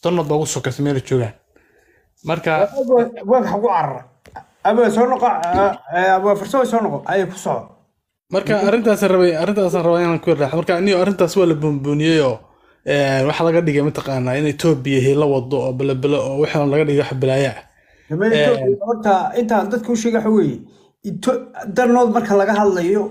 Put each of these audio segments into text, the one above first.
sanad baa ugu sokaysa meel ay joogaan marka waag xagu carara aba soo noqo waa farsamo soo noqo ayay ku soco marka arrintaas rabay arrintaasaan rabaa inaan ku yaraaxo marka niyo arrintaas waa la buunbuuniyey oo een, waxaa laga dhigay mataqaanaa in etoobiya hila wado oo belebele oo waxaan laga dhigay wax balaayo ah Dama Ethiopia, horta intaan dadka u sheega waxa weeye Ito- darnood marka laga hadlayo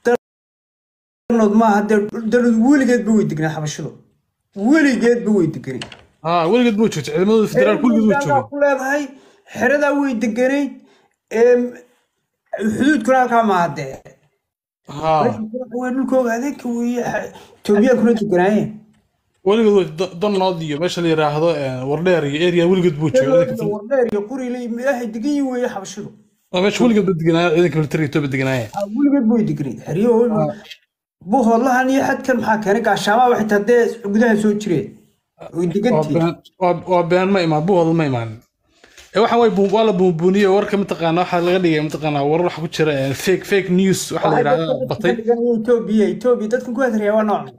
darnood maaha dee darnood weligeedba way degnaa xabashidu weligeedba way deganay haa weligeed buu joogtay ciidamadooda federaal kulligood way joogeen ku leedahay xeradaa way deganayd em, xuduudkuna halkaa maaha dee haa waa dhulkooga adeegka weeye etoobiyaankuna deganaayeen weligeed way do- donnood iyo meesha la yiraahdo een, wardheer iyo area weligeed buu joogay ciidanka fil- wardheer iyo qurile ilaahay degan yihin weeye xabashidu waa meesha weligeed ba deganaayo ciidanka militariga etoobiya deganaaya Ah, weligeed way deganayd xeryo buhoodlahan iyo xadkan maxaa keenay gaashaamaa waxay tahay dee gudaha soo jireen way waa degantihiin been waa- waa been ma imaan buhooda ma imaanin ee waxaan way buun- waa la buunbuuniyey warka mataqaana waxaa laga dhigay mataqaana warar waxa ku jira een, fake fake news waxaa la yidhahdaa batay etoobiya etoobiya dadkan ku hadraya waa nooc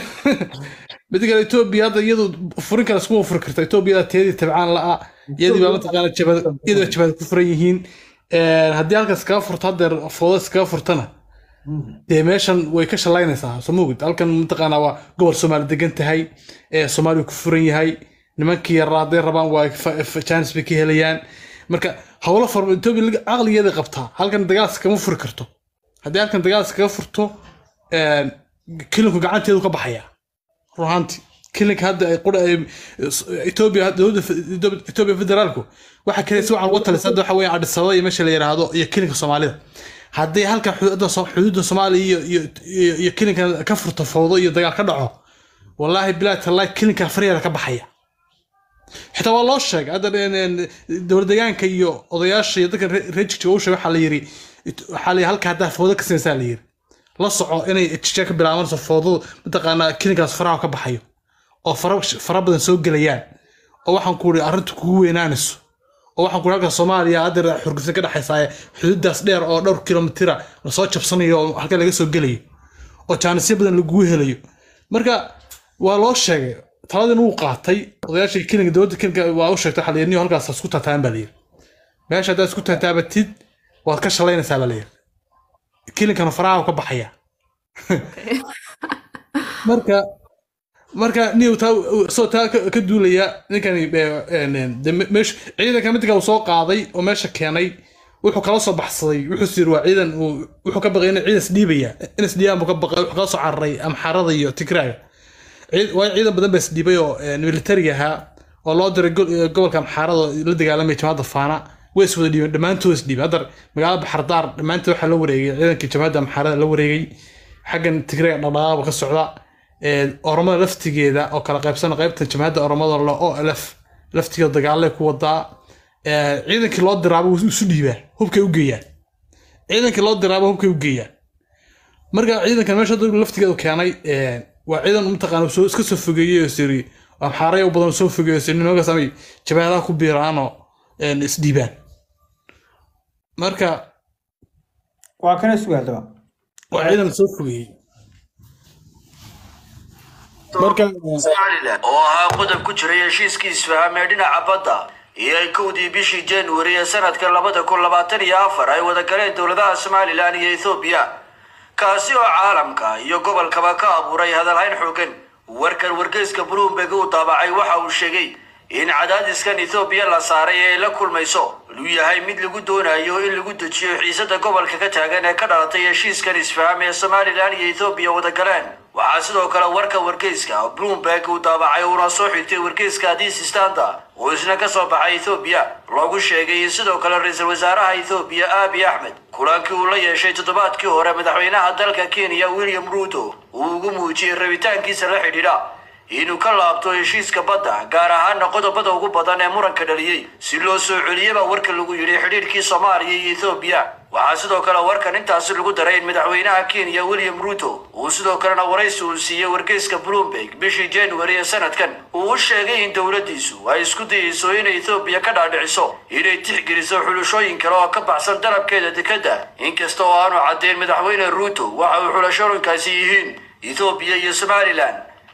mid kale etoobiya hadda iyadu furin kale iskuma furi karta etoobiyada teedii tabcaan la'a iyadii baa mataqaana jabad iyadii baa jabad ku furan yihiin Een, haddii halkaas kaga furto haddeer fooda iskaga furtana dee meeshan way ka shalaynaysaa soo mogid halkan mataqaana waa gobol soomaali degan tahay ee soomaaliya ku furan yahay nimankii yaraa hadday rabaan waa jaanis bay ka helayaan marka howlo far etoobiya laga- caqligeeda qabtaa halkan dagaalsi kama furi karto haddii halkan dagaalsi kaga furto een, kilinku gacanteedu ka baxaya run ahaantii kilinka hadda ay qura ay etoobiya dowladda etoobiya federaalku waxa kale si wacan uga talisa hadda waxa weeyaan adis ababa iyo meesha la yiraahdo iyo kilinka soomaalida haddii halkan xuduudda Soo- xuduudda soomaaliya iyo iyo iyo- iyo kilinka ka furto fowdo iyo dagaal ka dhaco wallaahi bilaa tallahi kilinka faryaada ka baxaya xitaa waa loo sheegay hadda een, een, dowlad deegaanka iyo odayaasha iyo dadka rejigta u sheegay waxaa la yiri waxaa la yiri halka haddaa fowdo ka sinaysaa la yiri la soco inay jijaa ka bilaabanayso foodadu mataqaanaa kilinkaas faraha ka baxayo oo fara fara badan soo gelayaan oo waxaan ku uri arrintu kugu weynaanayso oo waxaan ku uri halka soomaaliya hadda xurgufta ka dhexaysaa xuduudaas dheer oo dhowr kilomitira lasoo jabsanayo oo halka laga soo gelayo oo jaanisyo badan lagugu helayo marka waa loo sheegay taladin wuu qaatay odayaashii kilinka dowladda kilinka waa u sheegtay waxaa la yidhi niyo halkaas isku taataaban baa la yidhi meesha haddaad isku taataabatid waad ka shalaynaysaa baa la yidhi kilinkana faraha ka baxaya marka marka niw taa soo taa ka ka duulaya ninkani eh, een, een, de me- meesha ciidanka midka uu soo qaaday oo meesha keenay wuxuu kala soo baxsaday wuxuu sir waa ciidan uu wuxuu ka baqay in ciidan isdhiibaya in isdhiibaan buu ka baqay wuxuu kala soo cararay amxaarada iyo tigraaga ciid- waayo ciidan badan baa isdhiibay oo een, militari ahaa oo loo diray go- eh, gobolka amxaarada oo la dagaalamaya jamaacadda faana way is wada dhiibeen dhammaantood is dhiibeen hadda magaalada baxardaar dhammaantood waxaa la wareegay ciidankii jamaacadda amxaarada la wareegay xaggan tigraaga dhaqdhaqaaba ka socda Een, oromada laftigeeda oo kala qaybsana qaybta jamaacadda oromada la o lf laftigeeda dagaalay ku wadaa Een, ciidankii loo diraaba wuu isu dhiibaa hubkay u geeyaan ciidankii loo diraaba hubkay u geeyaan marka ciidankan meesha hadda laftigeedu keenay een, waa ciidan mataqaana soo iska soo fogeeyey oo siri amxaaraya u badan oo soo fogeeyey oo siri nimankaas amay jabaadaha ku biiraanoo een, isdhiibaan marka waa kana sugaadaba waa ciidan soo fogeeyey marka somalilan oo ahaa qodob ku jiray heshiiskii isfaham ee dhinaca badda iyo ay kowdii bishii januari ee sanadka labada kun labaatan iyo afar ay wada galeen dowladaha somalilan iyo ethoobiya kaasi oo caalamka iyo gobolkaba ka abuuray hadalhayn xoogan warkan wargeyska bloomberg uu daabacay waxa uu sheegay in cadaadiskan ethoobiya la saaray ee ay la kulmayso inuu yahay mid lagu doonayo in lagu dejiyo xiisada gobolka ka taagan ee ka dhalatay heshiiskan isfaham ee somalilan iyo ethoobiya wada galeen waxaa sidoo kale warka wargeyska bloomberg uu daabacay uuna soo xigtay wargeyska addis standard oo isna ka soo baxay ethoobiya loogu sheegay in sidoo kale ra-iisul wasaaraha ethoobiya abiy axmed kulankii uu la yeeshay toddobaadkii hore madaxweynaha dalka kenya william ruto uu ugu muujiyey rabitaankiisa la xidhiidha inuu ka laabto heshiiska badda gaar ahaana qodobada ugu badan ee muranka dhaliyey si loo soo celiyaba warka lagu yidhi xidhiidhkii soomaaliya iyo ethoobiya waxaa sidoo kale warkan intaasi lagu daray in madaxweynaha kenya william ruto uu sidoo kalena waraysi uu siiyey wargeyska bloomberg bishii january ee sanadkan uu u sheegay in dowladdiisu ay isku dayeyso inay ethoobiya ka dhaadhiciso inay tixgeliso xulashooyin kale oo ka baxsan dalabkeeda dekedda inkasta oo aanu caddeyn madaxweyne ruto waxa uu xulashooyinkaasi yihiin ethoobiya iyo somalilan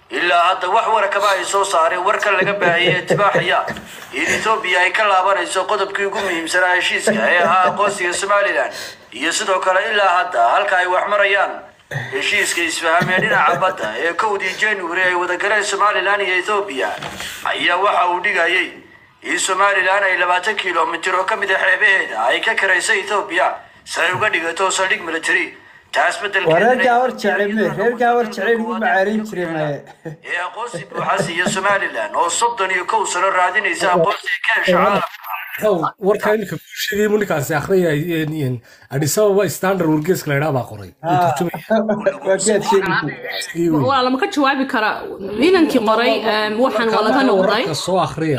ilaa hadda wax warakaba ay soo saareen warka laga baahiyey tibaaxaya in etoobiya ay ka laabanayso qodobkii ugu muhiimsanaa heshiiska ee ahaa aqoonsiga somalilan iyo sidoo kale ilaa hadda halka ay wax marayaan heshiiska isfaham ee dhinaca badda ee kowdii january ay wadagaleen somalilan iyo ethoobiya ayaa waxa uu dhigayay in somalilan ay labaatan kilomitir oo ka mid a xeebaheeda ay ka karaysay ethoobiya si ay uga dhigato saldhig military taas waa reer gaawar jeclay me reer gaawar jeclay lagu macaarin jiray maye ee aqoonsi buuxas iyo somalilan oo soddon iyo kow sano raadinaysa aqoonsiga ka hesha caalamka warkaa iminka kuu sheegay mu ninkaasi akhriyay adis ababa standard wargeeska la idhaa baa qoray waa gaad sheegi waa lama ka jawaabi karaa inankii qoray waxaan waa laga noqday wararka soo akhriya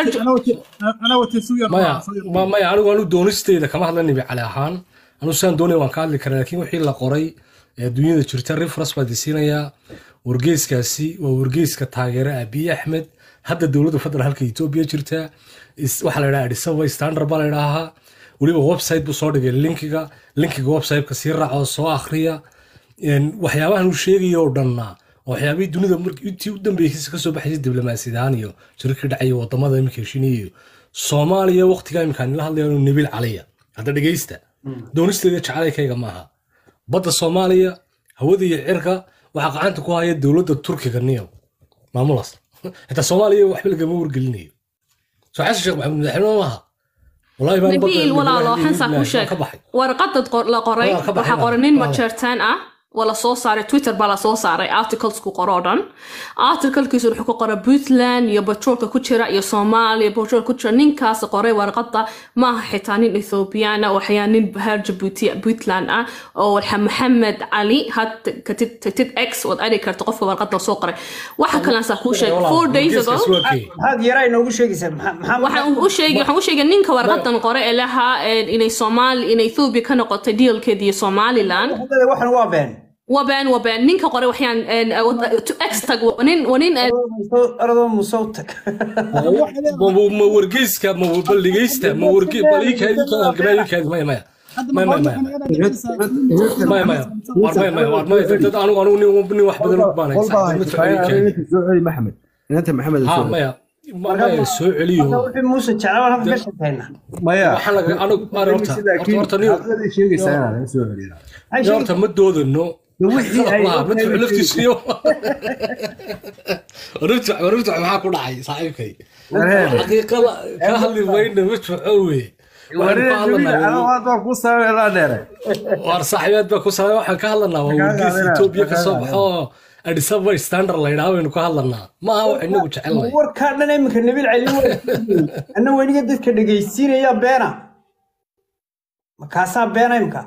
أنا وتسوية maya ma- maya anigu anu doonisteeda kama hadla nebi cali ahaan anu sidaan doonaya waan ka hadli karaa laakiin wixii la qoray ee dunyada jirta reference baa disiinayaa wargeyskaasi waa wargeyska taageera abiy axmed hadda dowladda federaalka etoobiya jirta is- waxaa la idhaha adis ababa standard baa la idhaahaa weliba website buu soo dhigay linkiga linkiga websiteka sii raaca oo soo akhriya Een, waxyaabahan uu sheegaya oo dhanna waa waxyaabihii dunida markii intii u dambeysay kasoo baxaysay diblomaasiyadaan iyo shirarkii dhacay iyo wadamada iminka heshinaya iyo soomaaliya waqtigaa iminkaan nila hadlayaanu nabil caliya hadda dhegeysta doonisteeda jecelaykayga maaha badda soomaaliya hawada iyo cirka waxaa gacanta ku haya dowladda turkiga niyo maamulaas xitaa soomaaliya waxba lagama wargelinayo soo xasan sheekh maxamed madaxweyne maaha wallahi baan badda- nabiil walaalo xansaa ku sheeg ka baxay warqadad qor- la qoray Waa ka baxay, waxaa waa. qoray nin Waa. majeertaan ah waa la soo saaray twitter baa la soo saaray articlesku qoro oo dhan articlekiisu wuxuu ku qoray puntland iyo batroolka ku jira iyo soomaaliya batrool ku jira ninkaas qoray warqada maaha xitaa nin ethoobiyaana waxyaa nin reer jabuuti puntland ah oo waxa maxamed cali had katid katid x waad ari karta qofka warqada soo qoray waxa kalaasaa kuu sheegay four days ago Wargeyskaasi waa kee? maxaad yaraa inoogu sheegaysaa maxaa- maxaa waxaan u sheegay waxaan u sheegay ninka warqadan qore ee lahaa eh, inay soomaali inay ethoobia ka noqotay dealkeeda iyo somaliland Hadda waxan waa been wabeen wabeen ninka qore waxyaan extag nin waa nin eh, aradoo musow tag ma ma- ma wargeyska ma bal dhegeysta ma warge bal ii kaadi ka halgamaa ii kaadi maya maya maya maya maya maya maya war maya maya war maya dad anigu anigu nin nin wax badan u baanay maxamed inanta maxamed ha maya ma- maya soo celiyo wixii muuse jeclaa waan halkan ka shaqeynaa maya waxaa laga anigu mara horta horta horta nin sheegaysaa inaan laga soo celiyo nin horta ma doodano wixii ay ma tuxu laftiisu iyo warifta warifta maxaa ku dhacay saaxiibkay xaqiiqada ka hadli mayna ma tuxo weye waxaan ka hadlanaa waan ku sameelaa dheere waar saaxiibaad baa ku salaam waxaan ka hadlanaa waa wargeys Ethiopia ka soo baxo oo Addis Ababa standard la yidhaahdo baynu ka hadlanaa ma aha wax inagu jecelnahay warkaa dhan iminka nabil cali anna weniga dadka dhegaysiinaya beena makaasaa beena imka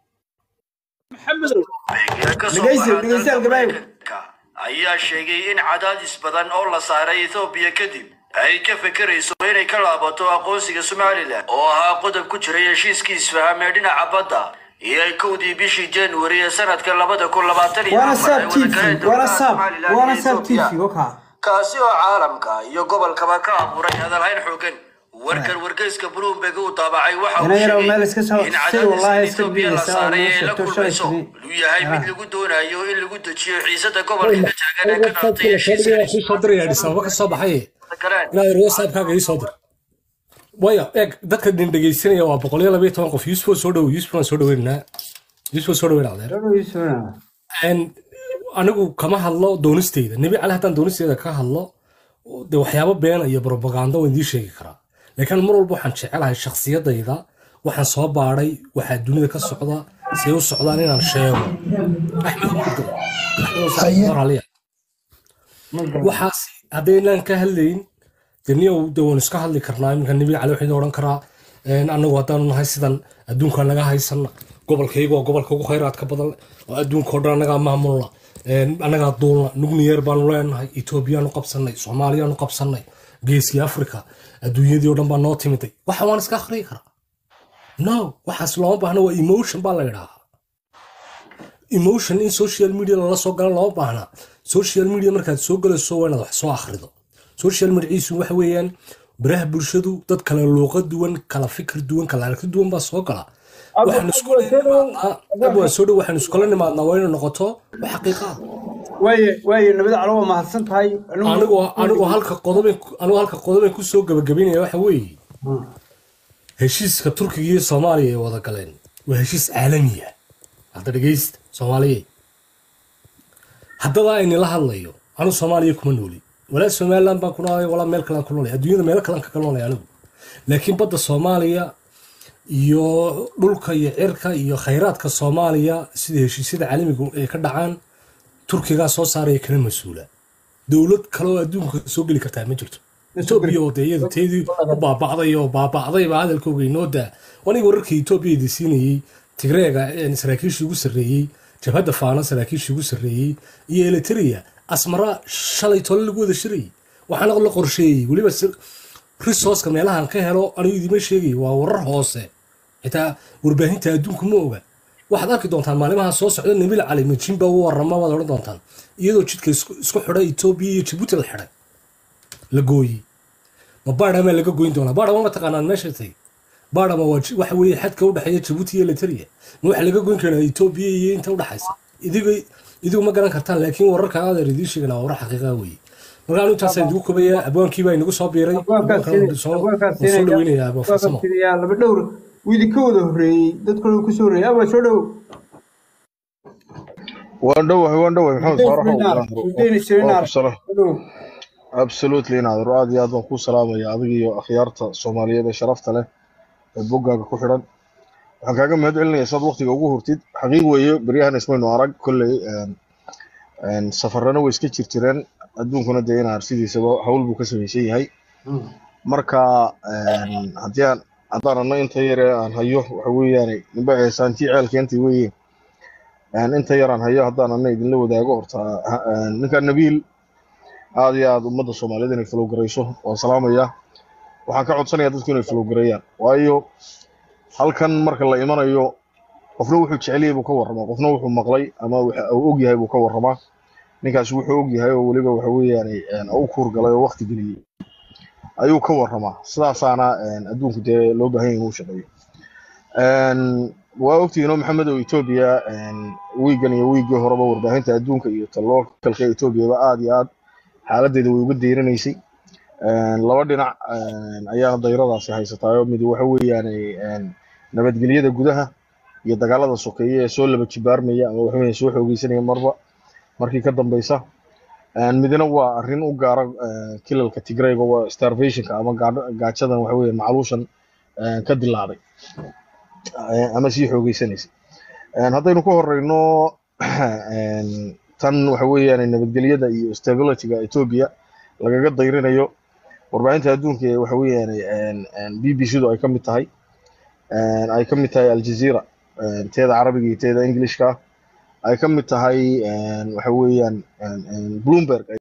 Dhegeysi, dhegeysi, Algabayo. ayaa sheegay in cadaadis badan oo la saaray ethoobiya kadib ay ka fekerayso inay ka laabato aqoonsiga somalilan oo ahaa qodob ku jiray heshiiskii isfaham ee dhinaca badda iyo ay kowdii bishii january ee sanadka labada kun labaatan iyo waana afar ay saab t v wadagaleen waana dowladaha saab Somaliland waana iyo saab t Ethiopia. v wakaa kaasi oo caalamka iyo gobolkaba ka abuuray hadalhayn xoogan warkan wargeyska bloomberg uu daabacay waxa Ina uu yarow meel sheegay iska soo- in si wallahi cadaadiska iska Ethiopia la biyeysa oo saaray noo ee la sheegto kulmayso shalay inuu yahay mid lagu doonayo in lagu dejiyo xiisada gobolka ka taagan ee ka dhalatay heshiiska ku soo diraya Addis Ababa ka soo baxay galeen inaad whatsappkaaga ii soo dir waya eeg dadka din dhegeysanaya waa boqol iyo labayo toban qof yusuf soo dhow yusuf waan soo dhaweynaa yusuf soo dhaweyn adeer En, anigu kama hadlo doonisteyda nebi cali haddaan doonisteeda ka hadlo de waxyaabo beena iyo propaganda waan idiin sheegi karaa laakiin mar walba waxaan jecelahay shakhsiyadayda waxaan soo baadhay waxaa dunida ka socda say u socdaan inaan sheego axmed Umar, Axmed Umar Aliya. waxaas haddaynaan ka hadlayn de niyow de waan iska hadli karnaa iminka nebi cali waxaynu odhan karaa een, annagu haddaanu nahay sidan adduunka naga haysana gobolkayga waa gobolka ugu khayraadka badan oo adduunka oo dhan annagaa maamulna een, annagaa duulna nugniyeer baanu leenahay etoobiyaanu qabsanay soomaaliyaanu qabsanay geeskii africa adduunyadii oo dhan baa noo timiday waxa waan iska akhriyi karaa no waxaas looma baahna waa emotion baa la yidhaahaa emotion in social media lala soo galo looma baahna social media markaad soo galayso waa inaad wax soo akhrido social mediaiisu waxa weeyaan baraha bulshadu dad kala luuqa duwan kala fikir duwan kala aragti duwan baa soo gala waxaan iskula nimaadnaa ab waan soo dhow waxaan iskula nimaadnaa waa inay noqoto wax xaqiiqa ah waaye waaye nabad calo waa mahadsan tahay anigu anigu halka qodobe anigu halka qodobe ku soo gabagabaynaya waxa weeye heshiiska turkiga iyo soomaaliya ay wada galeen waa heshiis caalami ah hadda dhegeysta soomaaliyeed haddaba aynila hadlayo anigu soomaaliya kuma nooli walaa somaliland baan ku noolay walaa meel kalean ku noolay adduunyada meelo kalean kaga noolay anigu laakiin badda soomaaliya iyo dhulka iyo cirka iyo khayraadka soomaaliya sida heshiisyada caalamiga ay ka dhacaan turkigaa soo saaraya kana mas-uula dowlad kale oo adduunka soo geli kartaa ma jirto etoobiya oo dee iyadu teedii u baaba'day oo baaba'day baa hadalkooga inoo daa aniga wararkii etoobiya idi siinayey tigreega saraakiishii ugu sarreeyey jabhadda faana saraakiishii ugu sarreeyey iyo eliteria asmara shalay tole lagu wada shirayay waxaana la qorsheeyey weliba resourceka meelahan ka helo anigu idima sheegay waa warar hoose xitaa warbaahinta adduunku ma oga waxaad arki doontaan maalimaha soo socda nabil cali majimba u warama waad odhan doontaan iyadoo jidka isku xidhay etoobiya iyo jabuuti la xidhay la gooyey ma baadhamaa laga goyn doonaa baadhama ma taqaanaan meesha tay baadhama waa waxa weeye xadka u dhexeeya jabuuti iyo literia ma waxa laga goyn karaa etoobiya iyo inta u dhexaysa idigu idigu ma garan kartaan laakiin wararka adeer idiin sheegana waa warar xaqiiqa weeye marka anu intaasaan idigu kobaya abwaankii baa inagu soo biiray soo dhaweynaya abwaanfarsamo laba dhowr widi ka wada horreeyey dadkooda ku soo horreeyey abaa soo dhow waan dhowahay waan dhowahay maxamed absolutely inaad aad iyo aad baan kuu salaamaya adiga iyo akhyaarta soomaaliyeed ee sharafta leh ee boggaaga ku xidhan waxaan kaaga mahad celinaya saad waqtiga ugu hurtid xaqiiq weeye beryahan ismaynu arag kolley safarana way iska jirjireen adduunkuna dee inaar sidiisaba hawl buu ka samaysan yahay marka haddii aan haddaan anno inta yare aan hayo waxa weeyaan nimba eesaantii ceelkeentii weeye inta yar aan hayo haddaan anna idinla wadaago horta ninka nabiil aad iyo aad ummadda soomaaliyeed inay falowgarayso waan salaamaya waxaan ka codsanayaa dadku inay falowgareeyaan waayo halkan marka la imanayo qofna wuxuu jeceliyay buu ka warramaa qofna wuxuu maqlay ama uu og yahay buu ka warramaa ninkaasi wuxuu og yahay oo weliba waxa weeyaan u kuurgalay oo waqti geliyey ayuu ka warramaa sidaasaana adduunku dee loo baahan yahay inuu shaqeeyo waa ogtihiinoo maxamed oo etoobiya wiigan iyo wiiggii horeba warbaahinta adduunka iyo talookalka etoobiyaba aad iyo aad xaaladdeeda way uga deyranaysay laba dhinac ayaa dayradaasi haysataayoo mid waxa weeyaan nabadgelyada gudaha iyo dagaalada sokeeye ee soo laba jibaarmaya ama waxa weeyaan soo xoogeysanaya marba markii ka dambeysa midna waa arrin u gaara kilalka tigrayga waa starvationka ama gaajadan waxa weeye macluushan ka dilaaday ama sii xoogeysanaysay haddaynu ka horeyno tan waxa weeyaan nabadgelyada iyo stabilityga etoobiya lagaga dayrinayo warbaahinta adduunka ee waxa weeyaan b b c du ay ka mid tahay ay ka mid tahay aljazeera teeda carabiga iyo teeda englishka ay ka mid tahay waxa weeyaan bloomberg